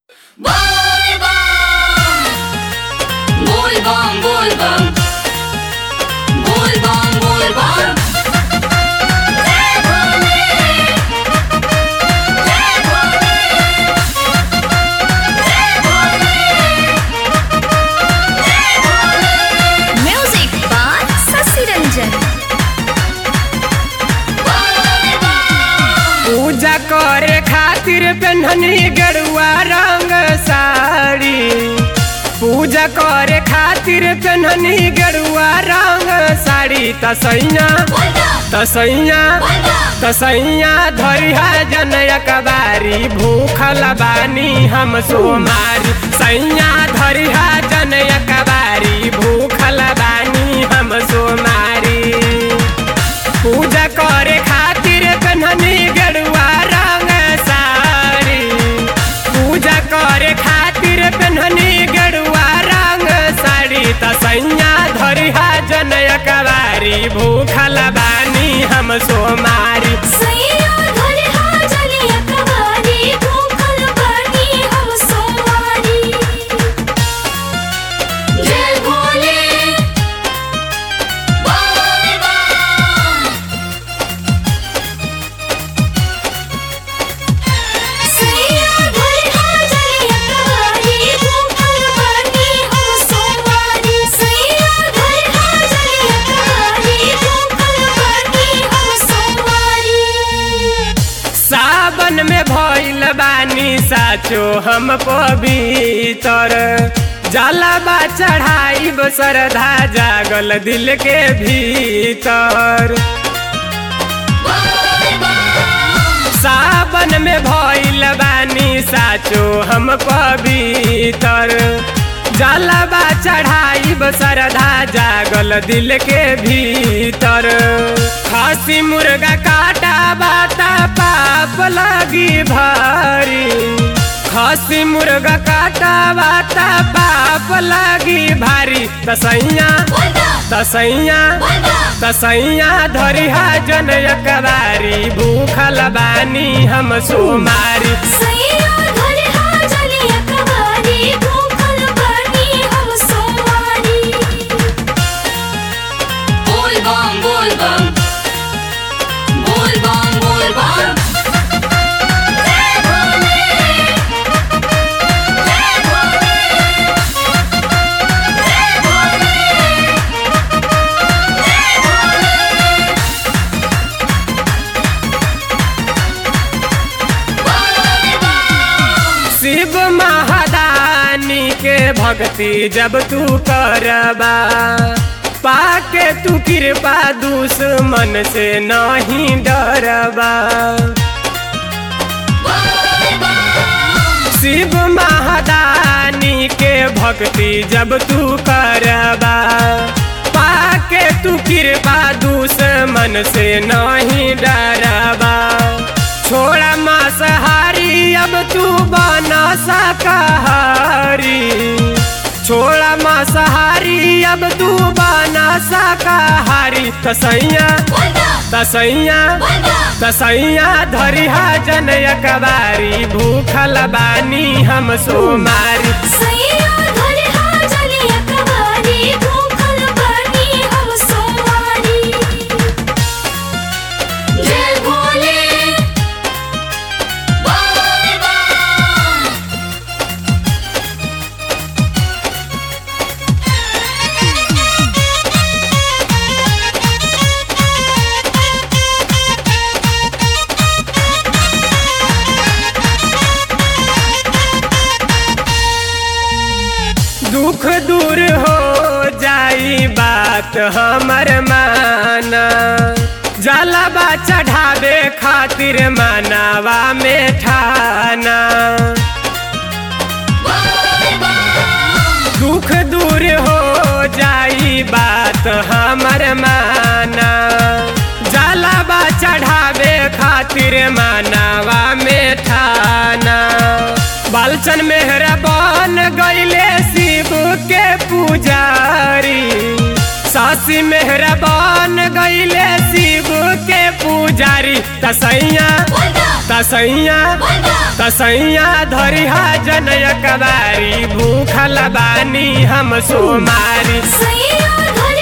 Volvam, volvam. Volvam, volvam. Jai Bhole. Jai Bhole. Jai Bhole. Jai Bhole. Music by Sasi Ranjan. पूजा करे खातिर पेन्हनी गरुआ रंग साड़ी पूजा करे खातिर पेन्हनी गरुआ रंग साड़ी तसैया तसैया तसैया धरिहा जनया कबारी भूखल बानी हम सोमारी सैया धरिहा जनया कबारी भूखल बानी हम सोमारी पूजा करे खातिर कन्हनी गरुआ रंग साड़ी पूजा करे खातिर कन्हनी गरुआ रंग साड़ी तसैया धरिहा जनय कवारी भूखल बानी हम सोमारी सैया धरे हाजलिया कवारी भूखल बानी हम सोमारी जय भोले volvam. सैया धरे हाजलिया कवारी भूखल बानी हम सोमारी सैया धरे हाजलिया कवारी भूखल बानी हम सोमारी सावन में भइल बानी साचो हम पवित्र जलबा चढ़ाई श्रद्धा जागल दिल के भीतर सावन में भइल बानी साचो हम पवित्र जलबा चढ़ाई श्रद्धा जागल दिल के भीतर खसी मुर्गा काटा बाता पाप लगी भारी खसी मुर्गा काटा बाता पाप लगी भारी तसैया तसैया तसैया धरिहा जनय कबारी भूखल बानी हम सोमारी सैया धरे हाजलिया कवारी भूखल बानी हम सोमारी Volvam, volvam. Volvam, volvam. Jai Bhole. Jai Bhole. Jai Bhole. Jai Bhole. Shiv महादानी के भक्ति जब तू करबा पाके तू कृपा दुश्मन से नहीं डरबा शिव महादानी के भक्ति जब तू करबा पाके तू कृपा दुश्मन से नहीं डरबा छोड़ा मांसाहारी अब तू बना शाकाहारी छोड़ा मांसाहारी अब तू बना शाकाहारी तसैया तसैया तसैया धरिहा जनय कबारी भूखल बानी हम सोमारी सैया धरे हाजलिया कवारी भूखल बानी हम सोमारी जय भोले volvam. दुख दूर हो जाई बात हमर माना जलबा चढ़ावे खातिर मनावा में ठाना दुख दूर हो जाई बात हमर माना जलबा चढ़ावे खातिर मनावा में ठाना बालचन मेहरा बन गईले शिव के पुजारी सासी मेहरा बन गईले शिव के पूजा पुजारी तसैया तसैया तसैया धरिहा जनय कबारी भूखल बानी हम सोमारी सैया घर